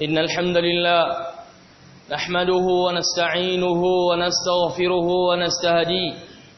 إن الحمد لله نحمده ونستعينه ونستغفره ونستهديه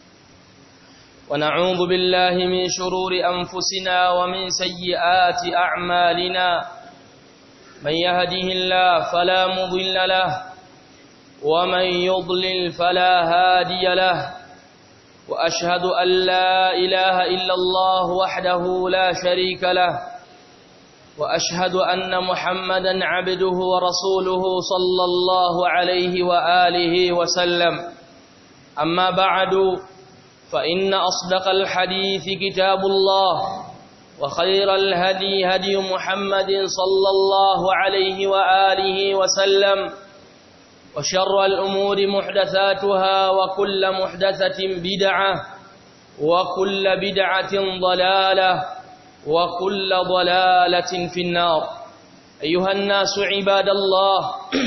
ونعوذ بالله من شرور أنفسنا ومن سيئات أعمالنا من يهده الله فلا مضل له ومن يضلل فلا هادي له وأشهد أن لا إله إلا الله وحده لا شريك له وأشهد أن محمدا عبده ورسوله صلى الله عليه وآله وسلم أما بعد فإن أصدق الحديث كتاب الله وخير الهدي هدي محمد صلى الله عليه وآله وسلم وشر الأمور محدثاتها وكل محدثة بدعة وكل بدعة ضلالة وكل ضلالة في النار أيها الناس عباد الله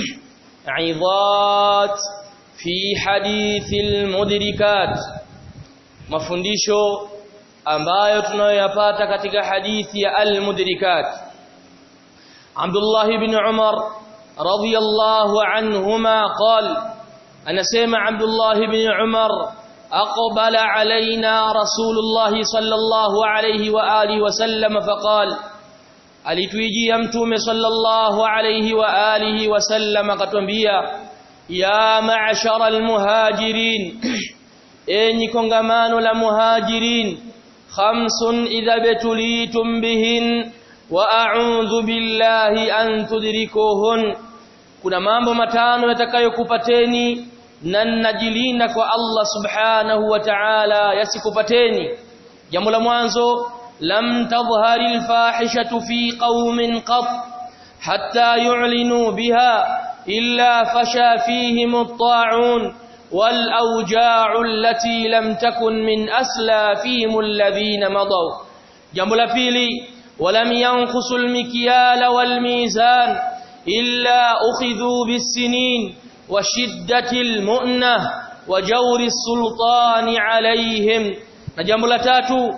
عظات في حديث المدركات mafundisho ambayo tunayoyapata katika hadithi ya al-mudrikat Abdullah ibn Umar radiyallahu anhuma qala anasema Abdullah ibn Umar aqbala alaina Rasulullah sallallahu alayhi wa alihi wasallam faqala alituijia mtume sallallahu alayhi wa alihi wasallam akatwambia ya ma'shara al-muhajirin enyi kongamano la muhajirin khamsun idha betulitum bihin wa a'udhu billahi an tudrikuhun kuna mambo matano yatakayokupateni na najilinda kwa Allah subhanahu wa ta'ala yasikupateni jambo la mwanzo lam tadhhari alfahishatu fi qaumin qat hatta yu'linu biha illa fasha fihim at-ta'un والأوجاع التي لم تكن من أسلافهم الذين مضوا جنب الفيلي ولم ينقصوا المكيال والميزان إلا أخذوا بالسنين وشدة المؤنة وجور السلطان عليهم جنب التاتو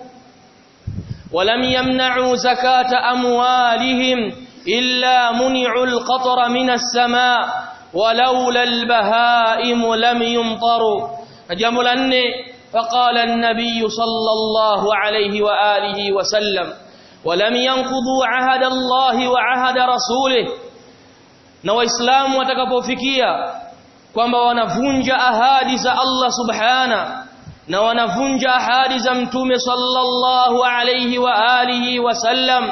ولم يمنعوا زكاة أموالهم إلا منعوا القطر من السماء ولولا البهائم لم يمطروا jambo la nne faqala an-nabiy sallallahu alayhi wa alihi wa sallam walam yanqudhu ahada Allah wa ahada rasulih na waislamu watakapofikia kwamba wanavunja ahadi za Allah subhana na wanavunja ahadi za mtume sallallahu alayhi wa alihi wa sallam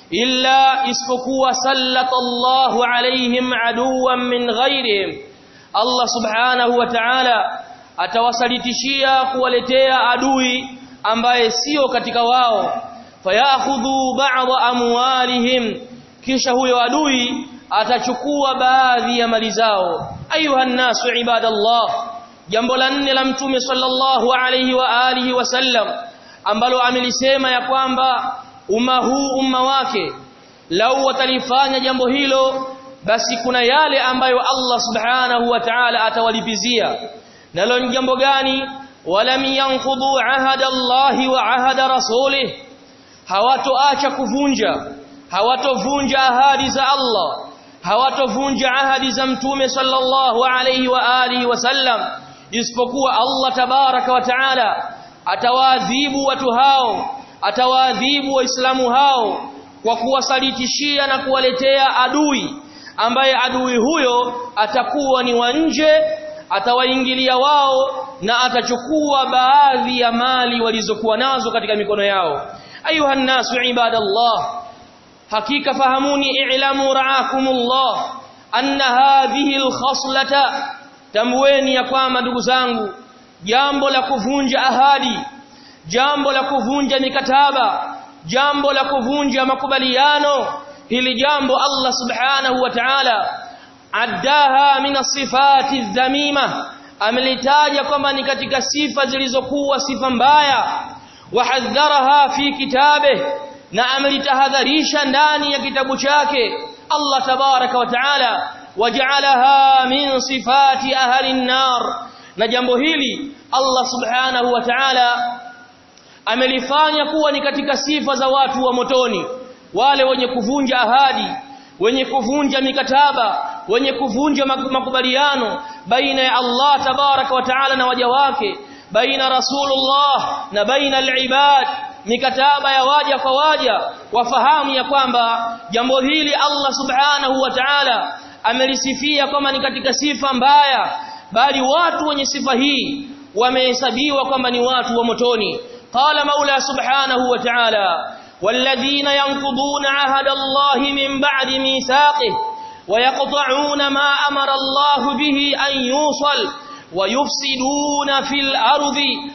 illa isipokuwa sallatallahu alaihim aduwan min ghairihim Allah subhanahu wa ta'ala atawasalitishia kuwaletea adui ambaye sio katika wao fayakhudhu ba'd amwalihim kisha huyo adui atachukua baadhi ya mali zao ayuha nasu ibadallah jambo la nne la mtume sallallahu alayhi wa alihi wasallam ambalo amelisema ya kwamba umma huu umma wake lau watalifanya jambo hilo basi kuna yale ambayo Allah subhanahu wa ta'ala atawalipizia nalo ni jambo gani walam yanqudhu ahada Allah wa ahada rasulih hawatoacha kuvunja hawatovunja ahadi za Allah hawatovunja ahadi za mtume sallallahu alayhi wa alihi wasallam isipokuwa Allah tabaraka wa taala atawaadhibu watu hao atawaadhibu waislamu hao kwa kuwasalitishia na kuwaletea adui ambaye adui huyo atakuwa ni wa nje atawaingilia wao na atachukua baadhi ya mali walizokuwa nazo katika mikono yao ayuha nasu ibadallah hakika fahamuni i'lamu ra'akumullah anna hadhihi alkhaslata tamweni ya kwamba ndugu zangu jambo la kuvunja ahadi jambo la kuvunja mikataba jambo la kuvunja makubaliano hili jambo Allah subhanahu wa ta'ala addaha min sifati dhamima amelitaja kwamba ni katika sifa zilizokuwa sifa mbaya wahadharaha fi kitabe na amelitahadharisha ndani ya kitabu chake Allah tabaraka wa taala waja'alaha min sifati ahli an-nar na jambo hili Allah subhanahu wa ta'ala amelifanya kuwa ni katika sifa za watu wa motoni wale wenye kuvunja ahadi wenye kuvunja mikataba wenye kuvunja makubaliano baina ya Allah tabaraka wa taala na waja wake baina rasulullah na baina al-ibad mikataba ya waja kwa waja wafahamu ya kwamba jambo hili Allah subhanahu wa ta'ala amelisifia kama ni katika sifa mbaya bali watu wenye sifa hii wamehesabiwa kwamba ni watu wa motoni qala maula subhanahu wa ta'ala والذين ينقضون عهد الله من بعد ميثاقه ويقطعون ما أمر الله به أن يوصل ويفسدون في الأرض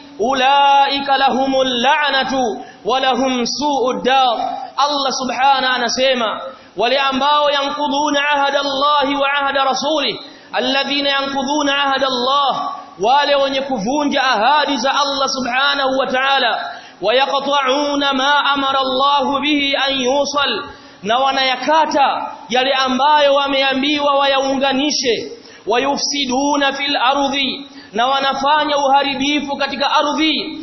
أولئك لهم اللعنة ولهم سوء الدار الله سبحانه نسيما ولأنباء ينقضون عهد الله وعهد رسوله الذين ينقضون عهد الله wale wenye kuvunja ahadi za Allah subhanahu wa ta'ala wayaqta'una ma amara Allah bihi an yusal na wanayakata yale ambayo wameambiwa wayaunganishe wayufsiduna fil ardhi na wanafanya uharibifu katika ardhi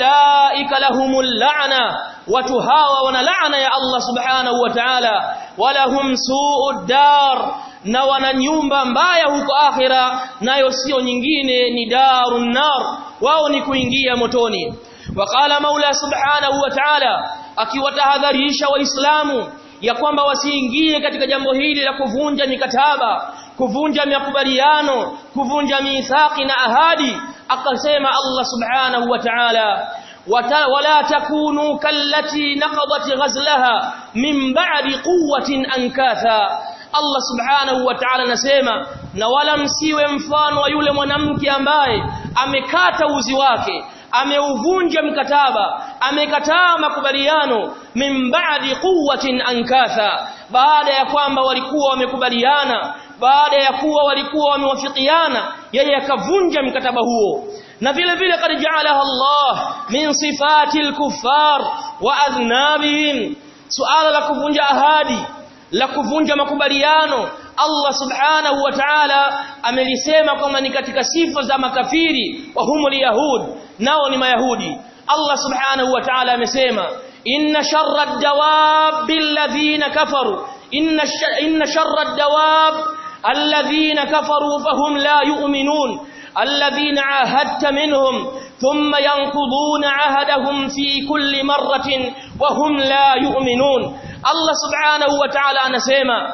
ulaika lahumul la'na watu hawa wana laana ya Allah subhanahu wa ta'ala walahum su'ud dar na wana nyumba mbaya huko akhira nayo sio nyingine ni darun nar wao ni kuingia motoni waqala maula subhanahu wa ta'ala akiwatahadharisha waislamu ya kwamba wasiingie katika jambo hili la kuvunja mikataba kuvunja makubaliano kuvunja mithaqi na ahadi akasema Allah subhanahu wa ta'ala wala takunu kallati naqadat ghazlaha min ba'di quwwatin ankatha Allah subhanahu wa ta'ala anasema na wala msiwe mfano wa yule mwanamke ambaye amekata uzi wake ameuvunja mkataba amekataa makubaliano min ba'di quwwatin ankatha baada ya kwamba walikuwa wamekubaliana baada ya kuwa walikuwa wamewafikiana yeye akavunja mkataba huo na vile vile kad ja'alaha Allah min sifati al-kuffar wa adnabihim suala la kuvunja ahadi la kuvunja makubaliano Allah subhanahu wa ta'ala amelisema kwamba ni katika sifa za makafiri wa humul yahud nao ni mayahudi Allah subhanahu wa ta'ala amesema inna sharra ad-dawab alladhina kafaru inna inna sharra ad-dawab alladhina kafaru fahum la yu'minun الذين عاهدت منهم ثم ينقضون عهدهم في كل مرة وهم لا يؤمنون الله سبحانه وتعالى anasema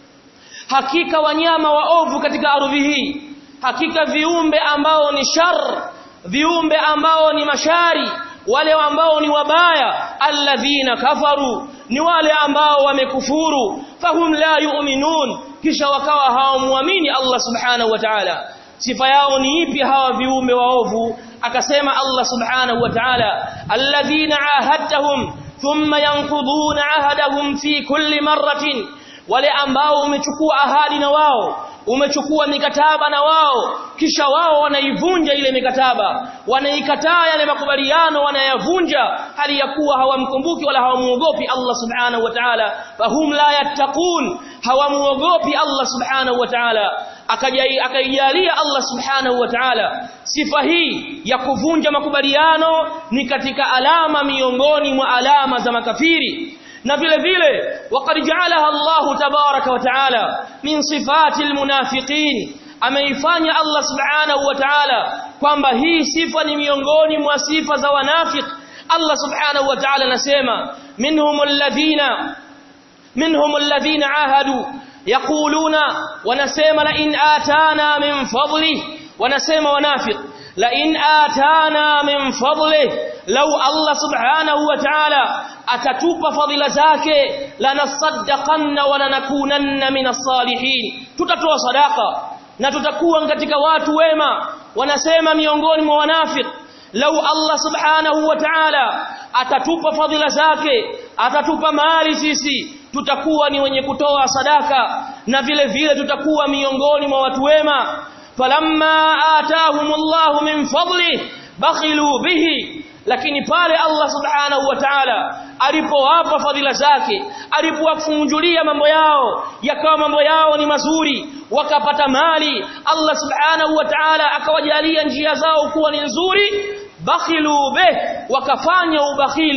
hakika wanyama waovu katika ardhi hii hakika viumbe ambao ni shar viumbe ambao ni mashari wale ambao ni wabaya alladhina kafaru ni wale ambao wamekufuru fahum la yu'minun kisha wakawa hawamuamini Allah subhanahu wa ta'ala sifa yao ni ipi hawa viumbe waovu akasema Allah subhanahu wa ta'ala alladhina ahadtahum thumma yanquduna ahadahum fi kulli marratin wale ambao umechukua ahadi na wao umechukua mikataba na wao kisha wao wanaivunja ile mikataba wanaikataa yale makubaliano wanayavunja hali ya kuwa hawamkumbuki wala hawamuogopi Allah subhanahu wa ta'ala fahum la yattaqun hawamuogopi Allah subhanahu wa ta'ala akaijalia Allah subhanahu wa ta'ala sifa hii ya kuvunja makubaliano ni katika alama miongoni mwa alama za makafiri na vile vile waqad ja'alaha Allah tabaraka wa ta'ala min sifati almunafiqin ameifanya Allah subhanahu wa ta'ala kwamba hii sifa ni miongoni mwa sifa za wanafik Allah subhanahu wa ta'ala anasema minhum alladhina minhum alladhina ahadu yaquluna wanasema la in atana min fadli wanasema wanafiq la in atana min fadli law Allah subhanahu wa ta'ala atatupa fadhila zake lanasaddaqanna wa lanakunanna minas salihin tutatoa sadaka na tutakuwa katika watu wema wanasema miongoni mwa wanafiq lau Allah subhanahu wa ta'ala atatupa fadhila zake atatupa mali sisi tutakuwa ni wenye kutoa sadaka na vile vile tutakuwa miongoni mwa watu wema falamma atahumullahu min fadli bakhilu bihi lakini pale Allah subhanahu wa ta'ala alipowapa fadhila zake alipowafungulia mambo yao yakawa mambo yao ni mazuri wakapata mali Allah subhanahu wa ta'ala akawajalia njia zao kuwa ni nzuri bakhilu bih wakafanya ubakhili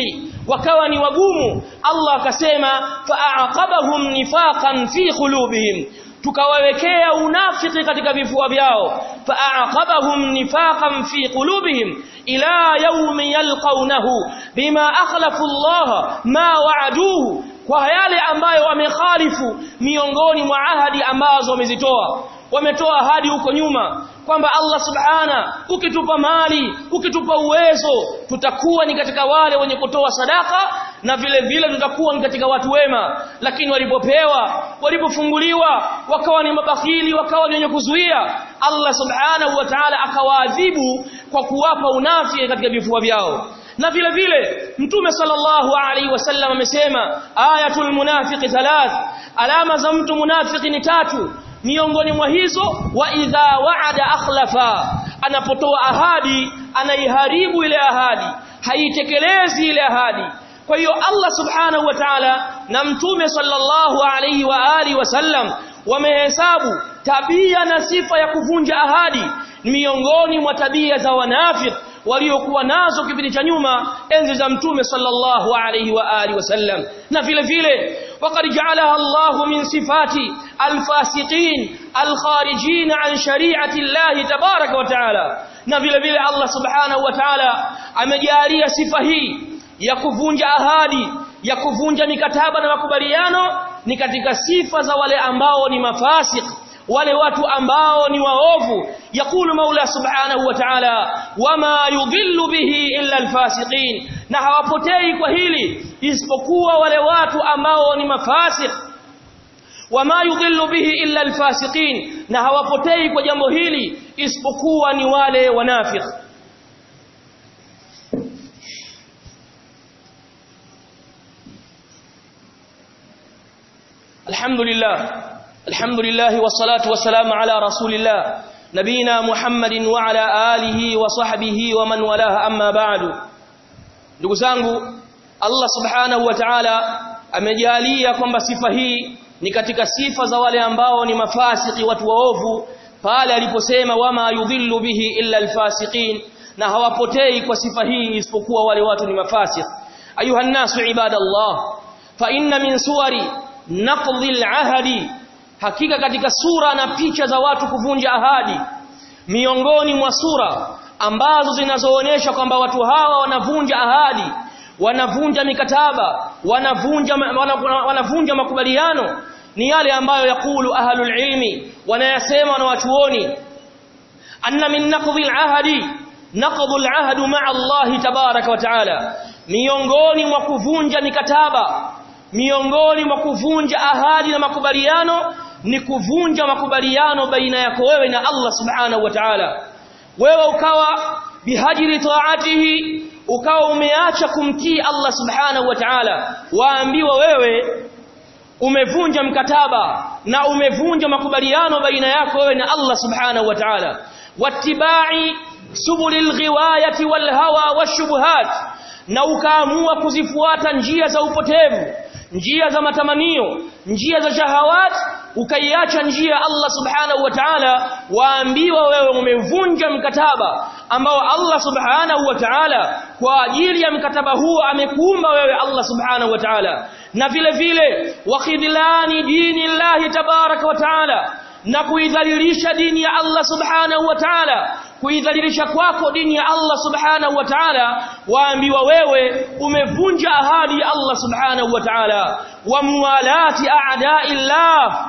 wakawa ni wagumu Allah akasema fa'aqabahum nifaqan fi qulubihim tukawawekea unafiki katika vifua vyao fa'aqabahum nifaqan fi qulubihim ila yawmi yalqawnahu bima akhlafu Allah ma wa'aduhu kwa yale ambayo wamekhalifu miongoni mwa ahadi ambazo wamezitoa wametoa ahadi huko nyuma kwamba Allah subhana ukitupa mali ukitupa uwezo tutakuwa ni katika wale wenye kutoa sadaka na vile vile tutakuwa ni katika watu wema lakini walipopewa walipofunguliwa wakawa ni mabakhili wakawa ni wenye kuzuia Allah subhanahu wa ta'ala akawaadhibu kwa kuwapa unafiki katika vifua vyao na vile vile mtume sallallahu alaihi wasallam amesema ayatul munafiqi thalath alama za mtu munafiki ni tatu miongoni mwa hizo wa idha wa'ada akhlafa anapotoa ahadi anaiharibu ile ahadi haitekelezi ile ahadi kwa hiyo Allah subhanahu wa ta'ala na mtume sallallahu alaihi wa alihi wasallam wamehesabu tabia na sifa ya kuvunja ahadi ni miongoni mwa tabia za wanafiki waliokuwa nazo kipindi cha nyuma enzi za mtume sallallahu alayhi wa alihi wasallam na vile vile waqad ja'alaha Allahu min sifati alfasiqin alkharijin an shari'ati Allah tabaraka wa ta'ala na vile vile Allah subhanahu wa ta'ala amejalia sifa hii ya kuvunja ahadi ya kuvunja mikataba na makubaliano ni katika sifa za wale ambao ni mafasik wale watu ambao ni waovu yakulu maula subhanahu wa ta'ala wama yudhillu bihi illa alfasiqin na hawapotei kwa hili isipokuwa wale watu ambao ni mafasik wama yudhillu bihi illa alfasiqin na hawapotei kwa jambo hili isipokuwa ni wale wanafiki الحمد لله الحمد لله والصلاة والسلام على رسول الله نبينا محمد وعلى آله وصحبه ومن والاه أما بعد ndugu zangu Allah subhanahu wa ta'ala amejalia kwamba sifa hii ni katika sifa za wale ambao ni mafasiki watu waovu pale aliposema wama yudhillu bihi illa alfasiqin na hawapotei kwa sifa hii isipokuwa wale watu ni mafasiki ayuha nasu ibadallah fa inna min suwari naqdhi alahdi hakika katika sura na picha za watu kuvunja ahadi miongoni mwa sura ambazo zinazoonyesha kwamba watu hawa wanavunja ahadi wanavunja mikataba wanavunja wanavunja makubaliano ni yale ambayo yakulu ahlul ilmi wanayasema na watuoni anna min naqdhi alahdi naqdhu alahd ma'a Allah tabaraka wa taala miongoni mwa kuvunja mikataba miongoni mwa kuvunja ahadi na makubaliano ni kuvunja makubaliano baina yako wewe na Allah subhanahu wa ta'ala wewe ukawa bihajri taatihi ukawa umeacha kumtii Allah subhanahu wa ta'ala waambiwa wewe umevunja mkataba na umevunja makubaliano baina yako wewe na Allah subhanahu wa ta'ala wattibai subulil ghiwayati wal hawa washubuhat na ukaamua kuzifuata njia za upotevu njia za matamanio njia za shahawat ukaiacha njia Allah subhanahu wa ta'ala waambiwa wewe umevunja mkataba ambao Allah subhanahu wa ta'ala kwa ajili ya mkataba huo amekuumba wewe Allah subhanahu wa ta'ala na vile vile wakhidlani dini Allah tabaraka wa ta'ala na kuidhalilisha dini ya Allah subhanahu wa ta'ala kuidhalilisha kwako dini ya Allah subhanahu wa ta'ala waambiwa wewe umevunja ahadi ya Allah subhanahu wa ta'ala wa muwalati a'da'illah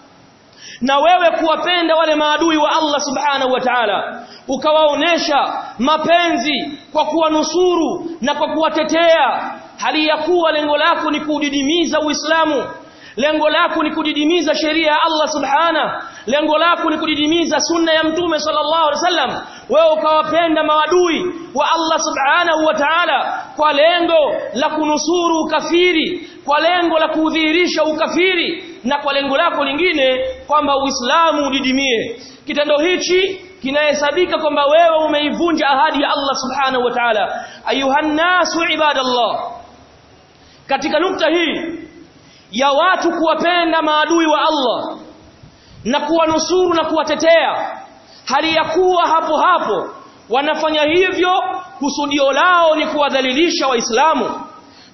na wewe kuwapenda wale maadui wa Allah subhanahu wa ta'ala ukawaonesha mapenzi kwa kuwanusuru na kwa kuwatetea hali ya kuwa lengo lako ni kudidimiza Uislamu lengo lako ni kudidimiza sheria ya Allah subhana lengo lako ni kudidimiza sunna ya mtume sallallahu alaihi wasallam wewe ukawapenda maadui wa Allah subhanahu wa ta'ala kwa lengo la kunusuru ukafiri kwa lengo la kudhihirisha ukafiri na kwa lengo lako lingine kwamba Uislamu udidimie kitendo hichi kinahesabika kwamba wewe umeivunja ahadi ya Allah subhanahu wa ta'ala ayuhan nasu ibadallah katika nukta hii ya watu kuwapenda maadui wa Allah na kuwanusuru na kuwatetea hali ya kuwa hapo hapo wanafanya hivyo kusudio lao ni kuwadhalilisha waislamu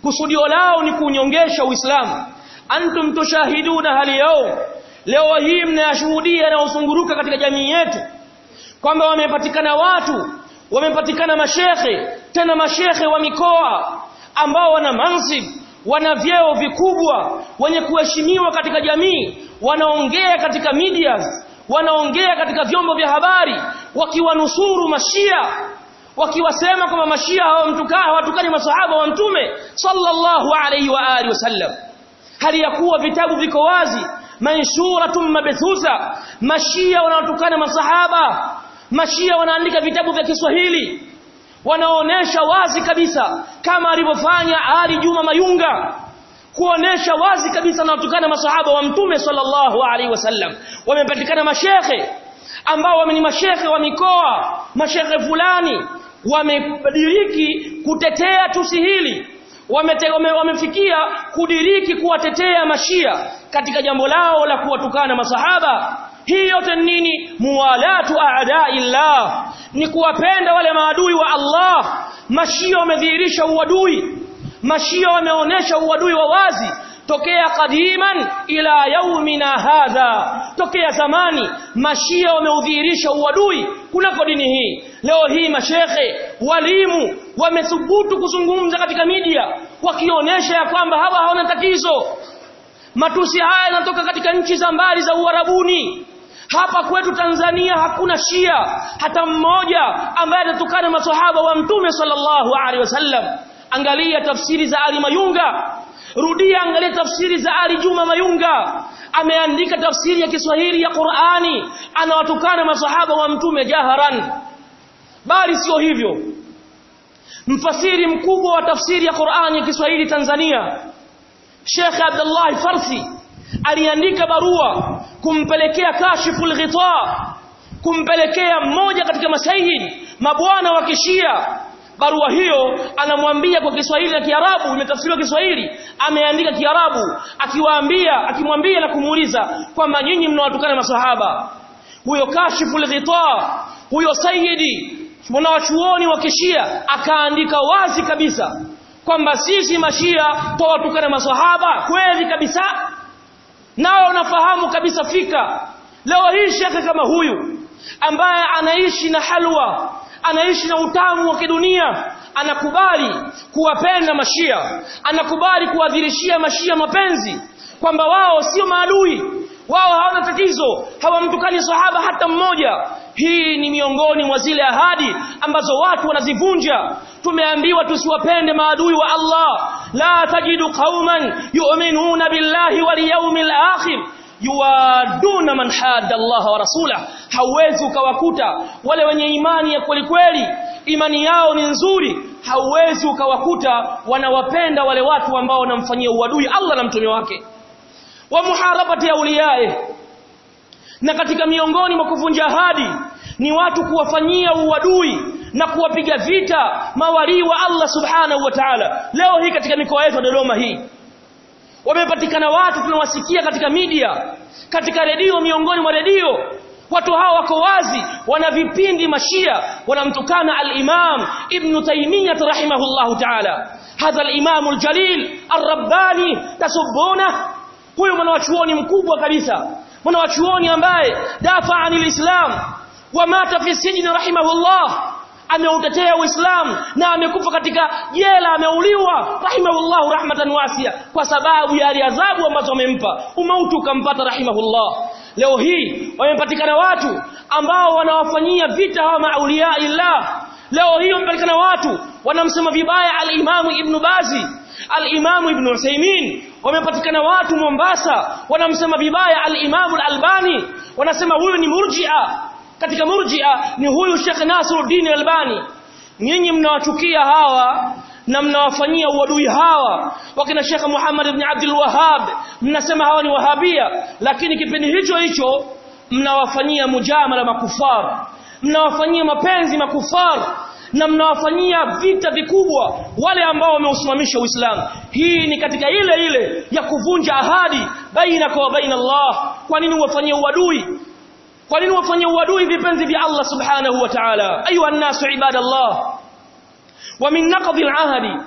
kusudio lao ni kunyongesha uislamu antum tushahiduna hali yao leo hii mnayashuhudia na usunguruka katika jamii yetu kwamba wamepatikana watu wamepatikana mashekhe tena mashekhe wa mikoa ambao wana mansib wana vyeo vikubwa wenye kuheshimiwa katika jamii wanaongea katika medias wanaongea katika vyombo vya habari wakiwanusuru mashia wakiwasema kwamba mashia hawamtukaa hawatukani masahaba wa mtume sallallahu alayhi wa alihi wasallam hali ya kuwa vitabu viko wazi manshuratun mabthusa mashia wanaotukana masahaba mashia wanaandika vitabu vya Kiswahili wanaonesha wazi kabisa kama alivyofanya Ali Juma Mayunga kuonesha wazi kabisa wanaotukana masahaba wa mtume sallallahu alaihi wasallam wamepatikana mashekhe ambao ni mashekhe wa mikoa mashekhe fulani wamediriki kutetea tusi hili wamefikia kudiriki kuwatetea mashia katika jambo lao la kuwatukana masahaba hii yote nini muwalatu a'da'illah ni kuwapenda wale maadui wa Allah mashia wamedhihirisha uadui mashia wameonesha uadui wa wazi tokea kadiman ila yaumina hadha tokea zamani mashia wameudhihirisha uadui kunako dini hii leo hii mashekhe walimu wamethubutu kuzungumza katika media wakionyesha ya kwamba hawa hawana tatizo matusi haya yanatoka katika nchi za mbali za uarabuni hapa kwetu Tanzania hakuna Shia hata mmoja ambaye anatukana maswahaba wa Mtume sallallahu alaihi wasallam angalia tafsiri za Ali Mayunga rudia angalia tafsiri za Ali Juma Mayunga ameandika tafsiri ya Kiswahili ya Qur'ani anawatukana maswahaba wa Mtume jaharan bali sio hivyo mfasiri mkubwa wa tafsiri ya Qur'ani ya Kiswahili Tanzania Sheikh Abdullah Farsi aliandika barua kumpelekea kashiful ghita kumpelekea mmoja katika masayid mabwana wa kishia barua hiyo anamwambia kwa Kiswahili na Kiarabu imetafsiriwa Kiswahili ameandika Kiarabu akiwaambia akimwambia na kumuuliza kwamba nyinyi mnawatukana masahaba huyo kashiful ghita huyo sayidi mwanawachuoni wa kishia akaandika wazi kabisa kwamba sisi mashia twawatukana masahaba kweli kabisa nao unafahamu kabisa fika leo hii shekhe kama huyu ambaye anaishi na halwa anaishi na utamu wa kidunia anakubali kuwapenda mashia anakubali kuwadhirishia mashia mapenzi kwamba wao sio maadui wao hawana tatizo hawamtukani sahaba hata mmoja hii ni miongoni mwa zile ahadi ambazo watu wanazivunja tumeambiwa tusiwapende maadui wa Allah la tajidu qauman yu'minuna billahi wal yawmil akhir yuwaduna man hadda Allah wa rasulah hauwezi ukawakuta wale wenye imani ya kweli kweli imani yao ni nzuri hauwezi ukawakuta wanawapenda wale watu ambao wanamfanyia uadui Allah na mtume wake wa muharabati auliyae na katika miongoni mwa kuvunja ahadi ni watu kuwafanyia uadui na kuwapiga vita mawalii wa Allah subhanahu wa ta'ala leo hii katika mikoa yetu Dodoma hii wamepatikana watu tunawasikia katika media katika redio miongoni mwa redio watu hawa wako wazi wana vipindi mashia wanamtukana al-Imam Ibn Taymiyyah rahimahullahu ta'ala hadha al-Imam al-Jalil ar-Rabbani tasubuna huyo mwanachuoni mkubwa kabisa mwanachuoni ambaye dafa anil Islam wa mata fi sijni rahimahullah ameutetea Uislamu na amekufa katika jela ameuliwa rahimahullahu rahmatan wasia kwa sababu ya adhabu ambazo amempa umauti ukampata rahimahullah leo hii wamepatikana watu ambao wanawafanyia vita hawa maulia illah leo hii wamepatikana watu wanamsema vibaya al-Imam Ibn Bazi al-Imam Ibn Uthaymeen wamepatikana watu Mombasa wanamsema vibaya al-Imam al-Albani wanasema huyu ni murji'a katika murji'a ni huyu Sheikh Nasruddin Albani nyinyi mnawachukia hawa na mnawafanyia uadui hawa wakina Sheikh Muhammad ibn Abdul Wahhab mnasema hawa ni wahabia lakini kipindi hicho hicho mnawafanyia mujamala makufar mnawafanyia mapenzi makufar na mnawafanyia vita vikubwa wale ambao wameusimamisha Uislamu hii ni katika ile ile ya kuvunja ahadi baina kwa baina Allah kwa nini wafanyie uadui kwa nini wafanyie uadui vipenzi vya Allah subhanahu wa ta'ala ayuha an-nasu ibadallah wa min naqdi al-ahdi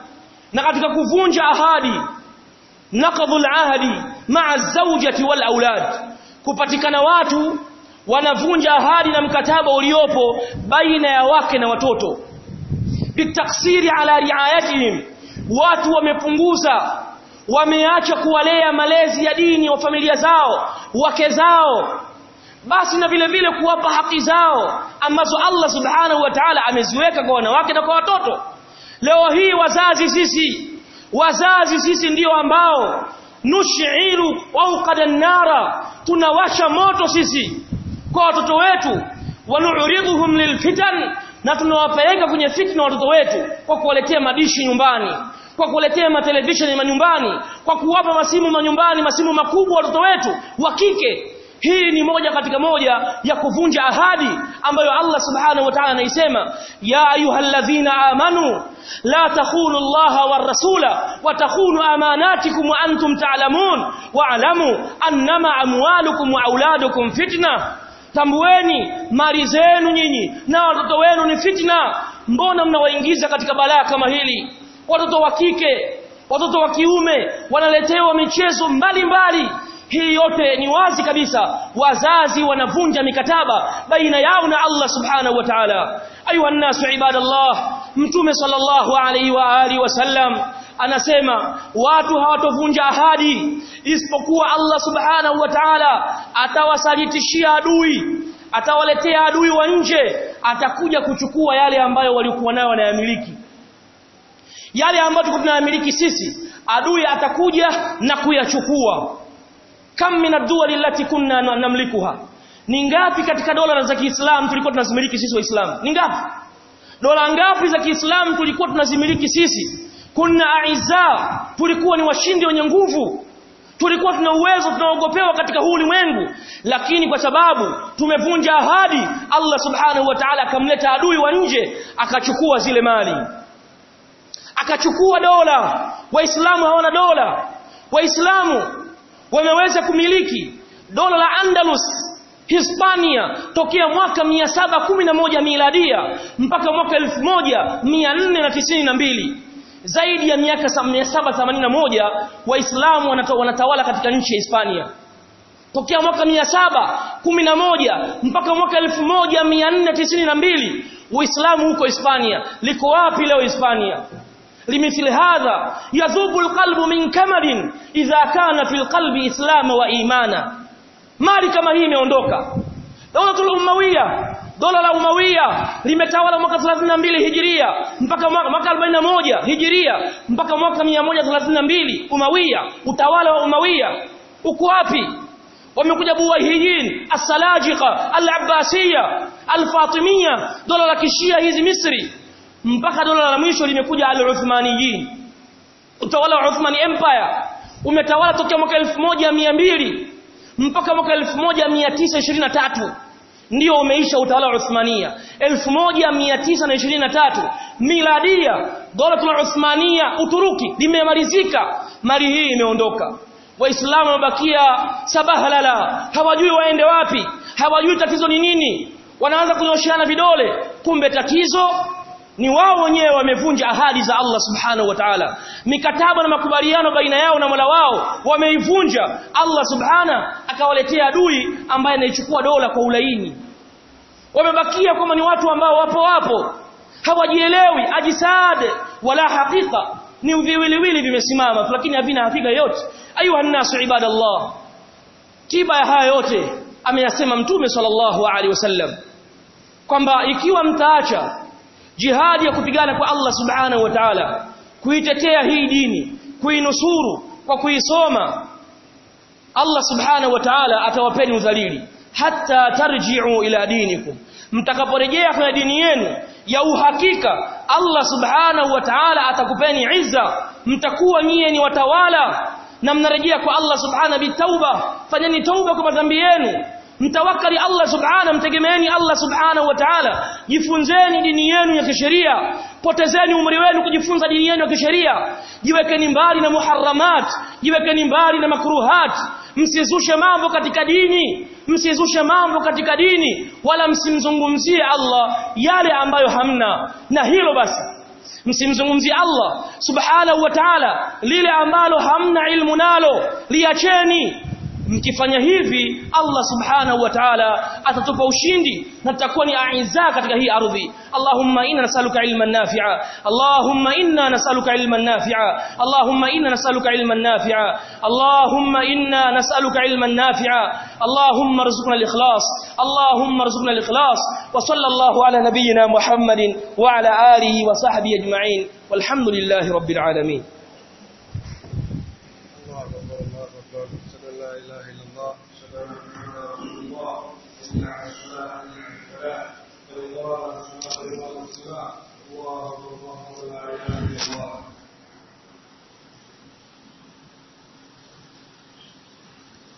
na katika kuvunja ahadi naqdhul ahdi ma'a zawjati wal aulad kupatikana watu wanavunja ahadi na mkataba uliopo baina ya wake na watoto bitaksiri ala riayatihim watu wamepunguza wameacha kuwalea malezi ya dini wa familia zao wake zao basi na vile vile kuwapa haki zao ambazo Allah subhanahu wa ta'ala ameziweka kwa wanawake na kwa watoto leo hii wazazi sisi wazazi sisi ndio ambao nushiru wauqada nara tunawasha moto sisi kwa watoto wetu wanuridhuhum lilfitan na tunawapeleka kwenye fitna watoto wetu kwa kuwaletea madishi nyumbani kwa kuletea matelevisheni manyumbani kwa kuwapa masimu manyumbani masimu makubwa watoto wetu wa kike hii ni moja katika moja ya kuvunja ahadi ambayo Allah subhanahu wa ta'ala anaisema ya ayyuhalladhina amanu la takhunu Allah war rasula wa takhunu amanatikum wa antum ta'lamun wa'lamu annama amwalukum wa auladukum fitna tambueni mali zenu nyinyi na watoto wenu ni fitna mbona mnawaingiza katika balaa kama hili watoto wa kike watoto wa kiume wanaletewa michezo mbalimbali mbali. hii yote ni wazi kabisa wazazi wanavunja mikataba baina yao na Allah subhanahu wa ta'ala ayuha nasu ibadallah mtume sallallahu alayhi wa alihi wasallam anasema watu hawatovunja ahadi isipokuwa Allah subhanahu wa ta'ala atawasalitishia adui atawaletea adui wa nje atakuja kuchukua yale ambayo walikuwa nayo wanayamiliki yale ambayo tuko tunayamiliki sisi adui atakuja na kuyachukua kam min ad-duwal allati kunna namlikuha ni ngapi katika dola za Kiislamu tulikuwa tunazimiliki sisi waislamu ni ngapi dola ngapi za Kiislamu tulikuwa tunazimiliki sisi kunna aiza tulikuwa ni washindi wenye nguvu tulikuwa tuna uwezo tunaogopewa katika huu ulimwengu lakini kwa sababu tumevunja ahadi Allah subhanahu wa ta'ala akamleta adui wa nje akachukua zile mali akachukua dola waislamu hawana dola waislamu wameweza kumiliki dola la Andalus Hispania tokea mwaka 711 miladia mpaka mwaka 1492 zaidi ya miaka 781 waislamu wanatawala katika nchi ya Hispania tokea mwaka 711 mpaka mwaka 1492 uislamu huko Hispania liko wapi leo Hispania limithili hadha yadhubu alqalbu min kamadin idha kana fil qalbi islam wa imana mali kama hii imeondoka dawlatul umawiya dola la umawiya limetawala mwaka 32 hijiria mpaka mwaka 41 hijiria mpaka mwaka 132 umawiya utawala wa umawiya uko wapi wamekuja buwahijin as-salajiqa al-abbasiyya al-fatimiyya dola la kishia hizi Misri mpaka dola la mwisho limekuja al-Uthmaniyin utawala wa Uthmani Empire umetawala tokea mwaka 1200 mpaka mwaka 1923 ndio umeisha utawala wa Uthmania 1923 miladia dola la Uthmania Uturuki limemalizika mali hii imeondoka waislamu wamebakia sabahalala hawajui waende wapi hawajui tatizo ni nini wanaanza kunyoshiana vidole kumbe tatizo ni wao wenyewe wamevunja ahadi za Allah subhanahu wa ta'ala mikataba na makubaliano baina yao na Mola wao wameivunja Allah subhana akawaletea adui ambaye anaichukua dola kwa ulaini wamebakia kama ni watu ambao wapo wapo hawajielewi ajisade wala hakika ni viwiliwili vimesimama lakini havina hakika yote ayuha nasu ibadallah tiba ya haya yote ameyasema mtume sallallahu alaihi wasallam kwamba ikiwa mtaacha jihadi ya kupigana kwa Allah subhanahu wa ta'ala kuitetea hii dini kuinusuru kwa kuisoma Allah subhanahu wa ta'ala atawapeni udhalili hatta tarji'u ila dinikum mtakaporejea kwenye dini yenu ya uhakika Allah subhanahu wa ta'ala atakupeni izza mtakuwa nyie ni watawala na mnarejea kwa Allah subhanahu bitauba fanyeni tauba kwa madhambi yenu mtawakali Allah subhanahu mtegemeeni Allah subhanahu wa ta'ala jifunzeni dini yenu ya kisheria potezeni umri wenu kujifunza dini yenu ya kisheria jiwekeni mbali na muharramat jiwekeni mbali na makruhat msizushe mambo katika dini msizushe mambo katika dini wala msimzungumzie Allah yale ambayo hamna na hilo basi msimzungumzie Allah subhanahu wa ta'ala lile ambalo hamna ilmu nalo liacheni mkifanya hivi Allah subhanahu wa ta'ala atatupa ushindi na tutakuwa ni aiza katika hii ardhi Allahumma inna nasaluka ilman nafi'a Allahumma inna nasaluka ilman nafi'a Allahumma inna nasaluka ilman nafi'a Allahumma inna nasaluka ilman nafi'a Allahumma rzuqna al-ikhlas Allahumma rzuqna al-ikhlas wa sallallahu ala nabiyyina Muhammadin wa ala alihi wa sahbihi ajma'in walhamdulillahi rabbil alamin لا إله إلا الله أشهد أن محمدا رسول الله حي على الصلاة حي على الفلاح الله سبحانه وتعالى الله أكبر الله أكبر لا إله